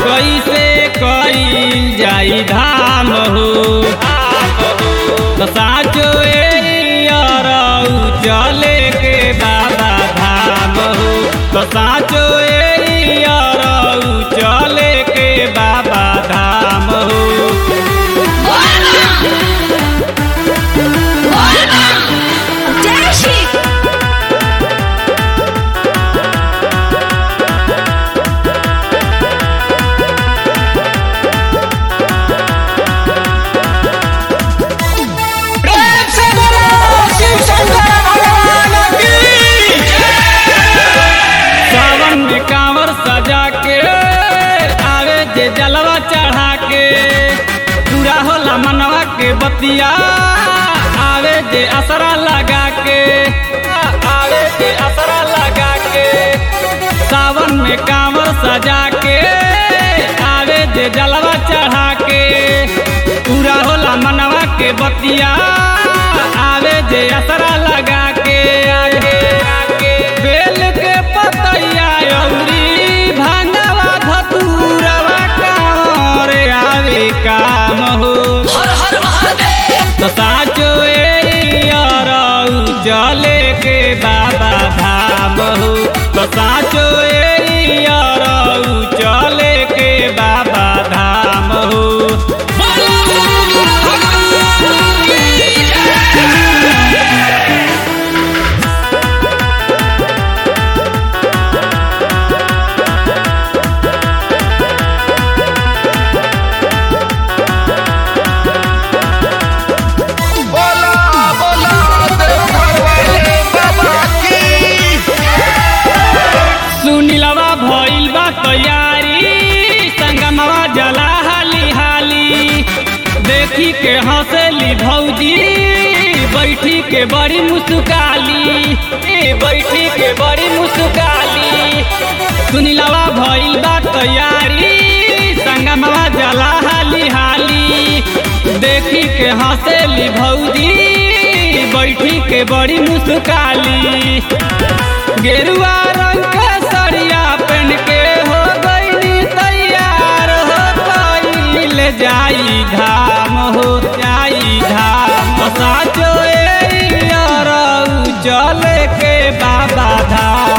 कैसे कईल जाई धाम हो तो साचो एरऊ चले के बाबा धाम हो तो साचो एरऊ चले के बाबा धाम हो जय श्री प्रेम से बोलो शिव शंकर भगवान की सावन में कांवर सजा के आवे जे जलवा चढ़ा के पूरा होला मनवा के बतिया आवे जे असरा लगा के आवे जे असरा लगा के सावन में कांवर सजा के आवे जे जलवा चढ़ा के पूरा होला मनवा के बतिया आवे जे असरा लगा के आगे आगे बेल के पतैया अउरी भांगवा धतूरवा कांवर आवे काम हो हर हर महादेव तो साचो एरऊ चले के बाबा धाम हो तो साचो एरऊ चले के बाबा धाम हो बोला बोला देवघर वाले बाबा की सुनीलवा भइल बा तैयारी संगमवा जला हाली हाली देखी के हंसली भौजी बैठी के बड़ी मुस्काली ए बैठी के बड़ी मुस्काली सुनीलवा भइल बा तैयारी संगमवा जला हाली हाली देखी के हंसली भौजी बैठी के बड़ी मुस्काली गेरुआ रंग के सरिया पहन के हो गईनी तैयार हो गईल जाई धाम हो जाई धाम साचो एरऊ चले के बाबा धाम